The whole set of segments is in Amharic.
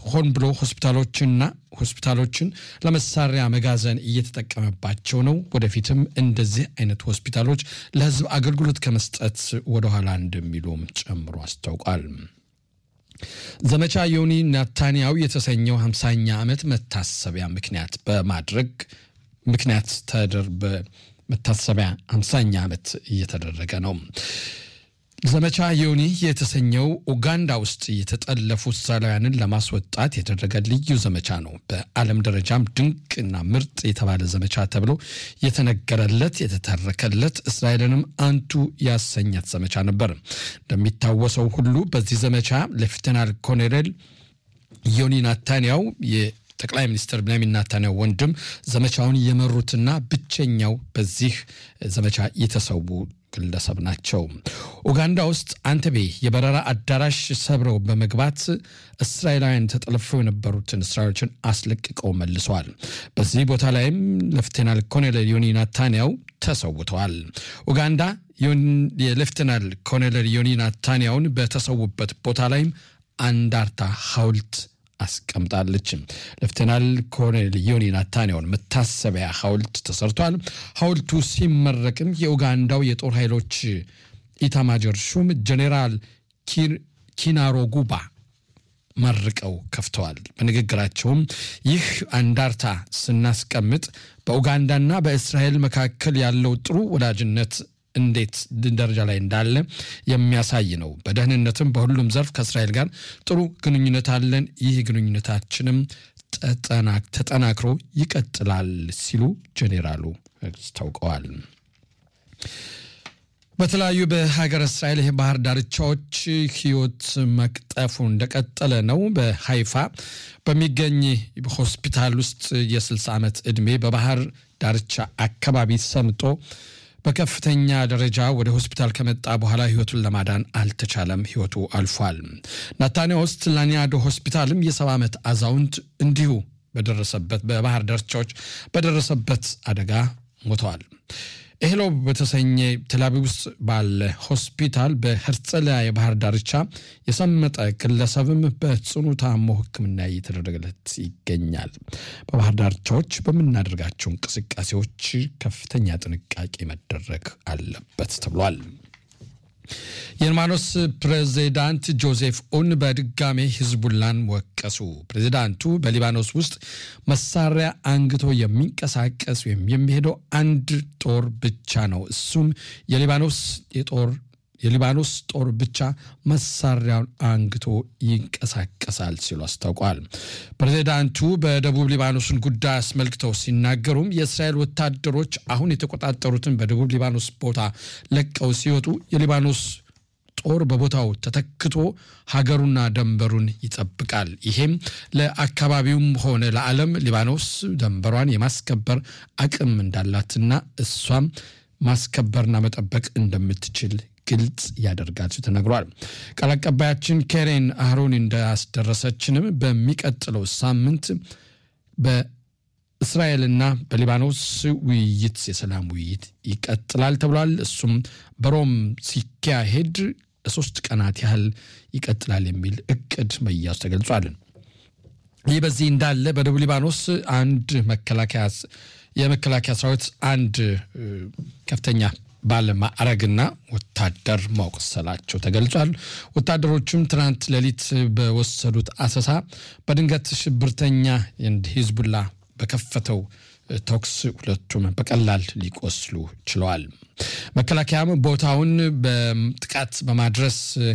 ሆን ብሎ ሆስፒታሎችንና ሆስፒታሎችን ለመሳሪያ መጋዘን እየተጠቀመባቸው ነው። ወደፊትም እንደዚህ አይነት ሆስፒታሎች ለሕዝብ አገልግሎት ከመስጠት ወደኋላ እንደሚሉም ጨምሮ አስታውቋል። ዘመቻ ዮኒ ናታንያሁ የተሰኘው ሃምሳኛ ዓመት መታሰቢያ ምክንያት በማድረግ ምክንያት ተደር በመታሰቢያ ሃምሳኛ ዓመት እየተደረገ ነው። ዘመቻ ዮኒ የተሰኘው ኡጋንዳ ውስጥ የተጠለፉ እስራኤላውያንን ለማስወጣት የተደረገ ልዩ ዘመቻ ነው። በዓለም ደረጃም ድንቅና ምርጥ የተባለ ዘመቻ ተብሎ የተነገረለት የተተረከለት እስራኤልንም አንቱ ያሰኛት ዘመቻ ነበር። እንደሚታወሰው ሁሉ በዚህ ዘመቻ ሌፍተናል ኮሎኔል ዮኒ ናታንያው ጠቅላይ ሚኒስትር ብንያሚን ናታንያሁ ወንድም ዘመቻውን የመሩትና ብቸኛው በዚህ ዘመቻ የተሰዉ ግለሰብ ናቸው። ኡጋንዳ ውስጥ አንተቤ የበረራ አዳራሽ ሰብረው በመግባት እስራኤላውያን ተጠልፈው የነበሩትን እስራኤሎችን አስለቅቀው መልሰዋል። በዚህ ቦታ ላይም ሌፍቴናል ኮሎኔል ዮኒ ናታንያሁ ተሰውተዋል። ኡጋንዳ የሌፍቴናል ኮሎኔል ዮኒ ናታንያሁን በተሰዉበት ቦታ ላይም አንዳርታ ሐውልት አስቀምጣለች። ሌፍቴናል ኮሎኔል ዮኒ ናታንያሁን መታሰቢያ ሐውልት ተሰርቷል። ሐውልቱ ሲመረቅም የኡጋንዳው የጦር ኃይሎች ኢታማጆር ሹም ጄኔራል ኪናሮጉባ መርቀው ከፍተዋል። በንግግራቸውም ይህ አንዳርታ ስናስቀምጥ በኡጋንዳና በእስራኤል መካከል ያለው ጥሩ ወዳጅነት እንዴት ደረጃ ላይ እንዳለ የሚያሳይ ነው። በደህንነትም በሁሉም ዘርፍ ከእስራኤል ጋር ጥሩ ግንኙነት አለን። ይህ ግንኙነታችንም ተጠናክሮ ይቀጥላል ሲሉ ጄኔራሉ አስታውቀዋል። በተለያዩ በሀገር እስራኤል የባህር ዳርቻዎች ሕይወት መቅጠፉ እንደቀጠለ ነው። በሀይፋ በሚገኝ ሆስፒታል ውስጥ የ60 ዓመት ዕድሜ በባህር ዳርቻ አካባቢ ሰምጦ በከፍተኛ ደረጃ ወደ ሆስፒታል ከመጣ በኋላ ህይወቱን ለማዳን አልተቻለም። ህይወቱ አልፏል። ናታንያ ውስጥ ላኒያዶ ሆስፒታልም የሰባ ዓመት አዛውንት እንዲሁ በደረሰበት በባህር ዳርቻዎች በደረሰበት አደጋ ሞተዋል። ኤህሎ በተሰኘ ቴልአቪቭ ውስጥ ባለ ሆስፒታል በሄርጸሊያ የባህር ዳርቻ የሰመጠ ግለሰብም በጽኑ ታሞ ሕክምና እየተደረገለት ይገኛል። በባህር ዳርቻዎች በምናደርጋቸው እንቅስቃሴዎች ከፍተኛ ጥንቃቄ መደረግ አለበት ተብሏል። የሊባኖስ ፕሬዚዳንት ጆዜፍ ኡን በድጋሜ ሂዝቡላን ወቀሱ። ፕሬዚዳንቱ በሊባኖስ ውስጥ መሳሪያ አንግቶ የሚንቀሳቀስ ወይም የሚሄደው አንድ ጦር ብቻ ነው፣ እሱም የሊባኖስ የጦር የሊባኖስ ጦር ብቻ መሳሪያውን አንግቶ ይንቀሳቀሳል ሲሉ አስታውቋል። ፕሬዚዳንቱ በደቡብ ሊባኖስን ጉዳይ አስመልክተው ሲናገሩም የእስራኤል ወታደሮች አሁን የተቆጣጠሩትን በደቡብ ሊባኖስ ቦታ ለቀው ሲወጡ የሊባኖስ ጦር በቦታው ተተክቶ ሀገሩና ደንበሩን ይጠብቃል። ይሄም ለአካባቢውም ሆነ ለዓለም ሊባኖስ ደንበሯን የማስከበር አቅም እንዳላትና እሷም ማስከበርና መጠበቅ እንደምትችል ግልጽ ያደርጋል ሲል ተነግሯል። ቃል አቀባያችን ኬሬን አህሮን እንዳስደረሰችንም በሚቀጥለው ሳምንት በእስራኤልና በሊባኖስ ውይይት የሰላም ውይይት ይቀጥላል ተብሏል። እሱም በሮም ሲካሄድ ለሶስት ቀናት ያህል ይቀጥላል የሚል እቅድ መያዙ ተገልጿል። ይህ በዚህ እንዳለ በደቡብ ሊባኖስ አንድ መከላከያ የመከላከያ ሰራዊት አንድ ከፍተኛ ባለማዕረግና ወታደር መቁሰላቸው ተገልጿል። ወታደሮቹም ትናንት ሌሊት በወሰዱት አሰሳ በድንገት ሽብርተኛ ሂዝቡላ በከፈተው ተኩስ ሁለቱም በቀላል ሊቆስሉ ችለዋል። መከላከያም ቦታውን በጥቃት በማድረስ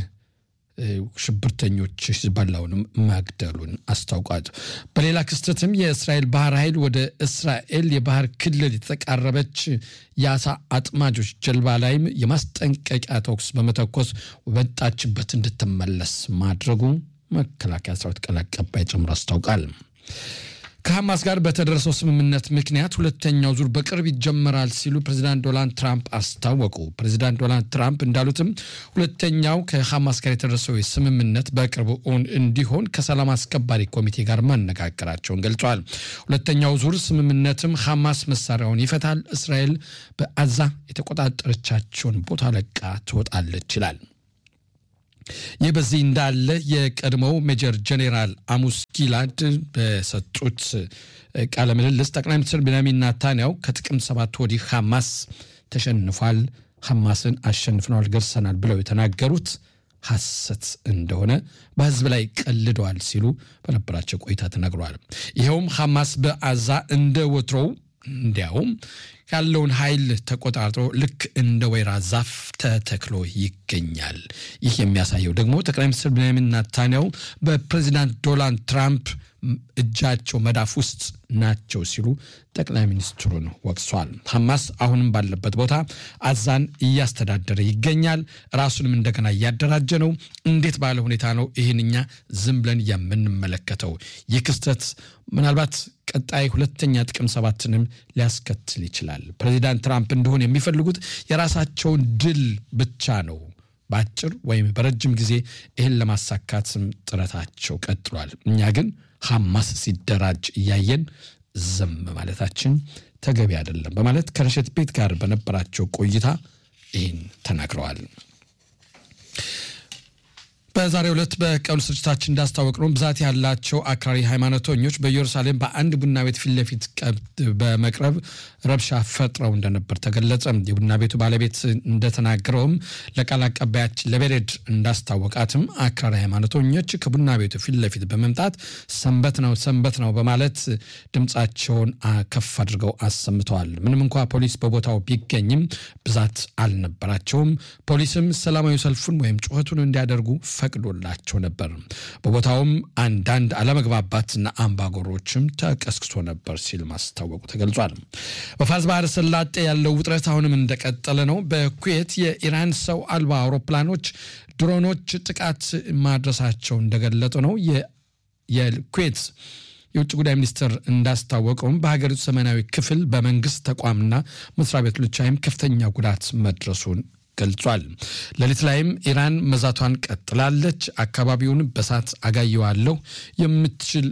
ሽብርተኞች ሂዝቦላውንም መግደሉን አስታውቋል። በሌላ ክስተትም የእስራኤል ባህር ኃይል ወደ እስራኤል የባህር ክልል የተቃረበች የአሳ አጥማጆች ጀልባ ላይም የማስጠንቀቂያ ተኩስ በመተኮስ ወጣችበት እንድትመለስ ማድረጉ መከላከያ ሰራዊት ቃል አቀባይ ጨምሮ አስታውቃል። ከሐማስ ጋር በተደረሰው ስምምነት ምክንያት ሁለተኛው ዙር በቅርብ ይጀመራል ሲሉ ፕሬዚዳንት ዶናልድ ትራምፕ አስታወቁ። ፕሬዚዳንት ዶናልድ ትራምፕ እንዳሉትም ሁለተኛው ከሐማስ ጋር የተደረሰው ስምምነት በቅርቡ እውን እንዲሆን ከሰላም አስከባሪ ኮሚቴ ጋር ማነጋገራቸውን ገልጸዋል። ሁለተኛው ዙር ስምምነትም ሐማስ መሳሪያውን ይፈታል፣ እስራኤል በአዛ የተቆጣጠረቻቸውን ቦታ ለቃ ትወጣለች ይላል። ይህ በዚህ እንዳለ የቀድሞው ሜጀር ጄኔራል አሙስ ጊላድ በሰጡት ቃለ ምልልስ ጠቅላይ ሚኒስትር ቤንያሚን ናታንያው ከጥቅምት ሰባት ወዲህ ሐማስ ተሸንፏል፣ ሐማስን አሸንፍነዋል፣ ገርሰናል ብለው የተናገሩት ሐሰት እንደሆነ በህዝብ ላይ ቀልደዋል ሲሉ በነበራቸው ቆይታ ተናግረዋል። ይኸውም ሐማስ በአዛ እንደ ወትሮው እንዲያውም ያለውን ኃይል ተቆጣጥሮ ልክ እንደ ወይራ ዛፍ ተተክሎ ይገኛል። ይህ የሚያሳየው ደግሞ ጠቅላይ ሚኒስትር ቤንያሚን ናታንያው በፕሬዚዳንት ዶናልድ ትራምፕ እጃቸው መዳፍ ውስጥ ናቸው ሲሉ ጠቅላይ ሚኒስትሩን ወቅሷል። ሐማስ አሁንም ባለበት ቦታ አዛን እያስተዳደረ ይገኛል። ራሱንም እንደገና እያደራጀ ነው። እንዴት ባለ ሁኔታ ነው ይህን እኛ ዝም ብለን የምንመለከተው? ይህ ክስተት ምናልባት ቀጣይ ሁለተኛ ጥቅም ሰባትንም ሊያስከትል ይችላል። ፕሬዚዳንት ትራምፕ እንደሆን የሚፈልጉት የራሳቸውን ድል ብቻ ነው። በአጭር ወይም በረጅም ጊዜ ይህን ለማሳካትም ጥረታቸው ቀጥሏል። እኛ ግን ሐማስ ሲደራጅ እያየን ዝም ማለታችን ተገቢ አይደለም በማለት ከረሸት ቤት ጋር በነበራቸው ቆይታ ይህን ተናግረዋል። በዛሬው ዕለት በቀኑ ስርጭታችን እንዳስታወቅ ነው ብዛት ያላቸው አክራሪ ሃይማኖተኞች በኢየሩሳሌም በአንድ ቡና ቤት ፊት ለፊት በመቅረብ ረብሻ ፈጥረው እንደነበር ተገለጸ። የቡና ቤቱ ባለቤት እንደተናገረውም ለቃል አቀባያችን ለቤሬድ እንዳስታወቃትም አክራሪ ሃይማኖተኞች ከቡና ቤቱ ፊት ለፊት በመምጣት ሰንበት ነው ሰንበት ነው በማለት ድምፃቸውን ከፍ አድርገው አሰምተዋል። ምንም እንኳ ፖሊስ በቦታው ቢገኝም ብዛት አልነበራቸውም። ፖሊስም ሰላማዊ ሰልፉን ወይም ጩኸቱን እንዲያደርጉ ፈቅዶላቸው ነበር። በቦታውም አንዳንድ አለመግባባትና አምባገሮችም ተቀስቅሶ ነበር ሲል ማስታወቁ ተገልጿል። በፋርስ ባህረ ሰላጤ ያለው ውጥረት አሁንም እንደቀጠለ ነው። በኩዌት የኢራን ሰው አልባ አውሮፕላኖች ድሮኖች ጥቃት ማድረሳቸው እንደገለጡ ነው። የኩዌት የውጭ ጉዳይ ሚኒስትር እንዳስታወቀውም በሀገሪቱ ሰሜናዊ ክፍል በመንግስት ተቋምና መስሪያ ቤቶች ላይም ከፍተኛ ጉዳት መድረሱን ገልጿል። ሌሊት ላይም ኢራን መዛቷን ቀጥላለች። አካባቢውን በሳት አጋየዋለሁ የምትችል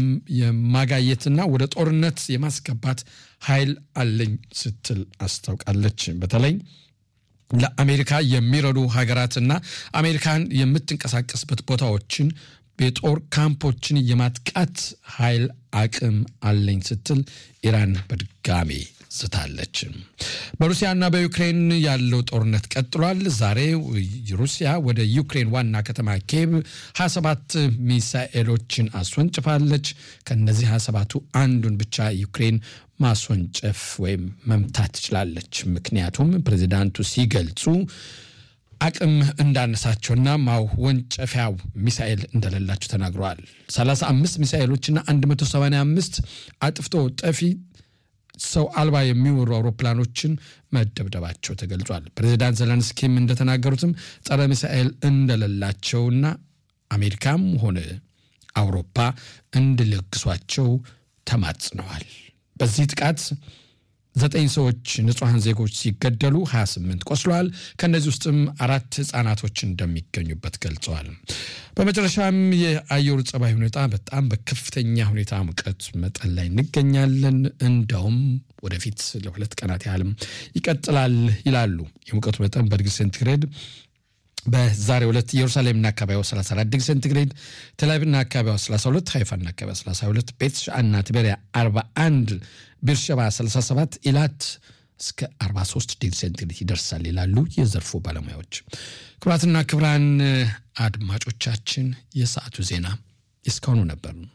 የማጋየትና ወደ ጦርነት የማስገባት ኃይል አለኝ ስትል አስታውቃለች። በተለይ ለአሜሪካ የሚረዱ ሀገራትና አሜሪካን የምትንቀሳቀስበት ቦታዎችን የጦር ካምፖችን የማጥቃት ኃይል አቅም አለኝ ስትል ኢራን በድጋሜ ዝታለች። በሩሲያና በዩክሬን ያለው ጦርነት ቀጥሏል። ዛሬ ሩሲያ ወደ ዩክሬን ዋና ከተማ ኬቭ 27 ሚሳኤሎችን አስወንጭፋለች። ከነዚህ 27ቱ አንዱን ብቻ ዩክሬን ማስወንጨፍ ወይም መምታት ትችላለች። ምክንያቱም ፕሬዚዳንቱ ሲገልጹ አቅም እንዳነሳቸውና ማወንጨፊያው ሚሳኤል እንደሌላቸው ተናግረዋል። 35 ሚሳኤሎችና 185 አጥፍቶ ጠፊ ሰው አልባ የሚወሩ አውሮፕላኖችን መደብደባቸው ተገልጿል። ፕሬዚዳንት ዘለንስኪም እንደተናገሩትም ጸረ ሚሳኤል እንደሌላቸውና አሜሪካም ሆነ አውሮፓ እንዲለግሷቸው ተማጽነዋል። በዚህ ጥቃት ዘጠኝ ሰዎች ንጹሐን ዜጎች ሲገደሉ 28 ቆስለዋል። ከእነዚህ ውስጥም አራት ህጻናቶች እንደሚገኙበት ገልጸዋል። በመጨረሻም የአየሩ ጸባይ ሁኔታ በጣም በከፍተኛ ሁኔታ ሙቀት መጠን ላይ እንገኛለን። እንደውም ወደፊት ለሁለት ቀናት ያህልም ይቀጥላል ይላሉ። የሙቀቱ መጠን በዲግሪ ሴንቲግሬድ በዛሬው ዕለት ኢየሩሳሌምና አካባቢዋ 34 ዲግሪ ሴንቲግሬድ፣ ቴልአቪቭና አካባቢዋ 32፣ ሃይፋና አካባቢዋ 32፣ ቤት ሻዕና ትቤሪያ 41፣ ቤርሸባ 37፣ ኢላት እስከ 43 ዲግሪ ሴንቲግሬድ ይደርሳል ይላሉ የዘርፉ ባለሙያዎች። ክቡራትና ክቡራን አድማጮቻችን የሰዓቱ ዜና እስካሁኑ ነበር።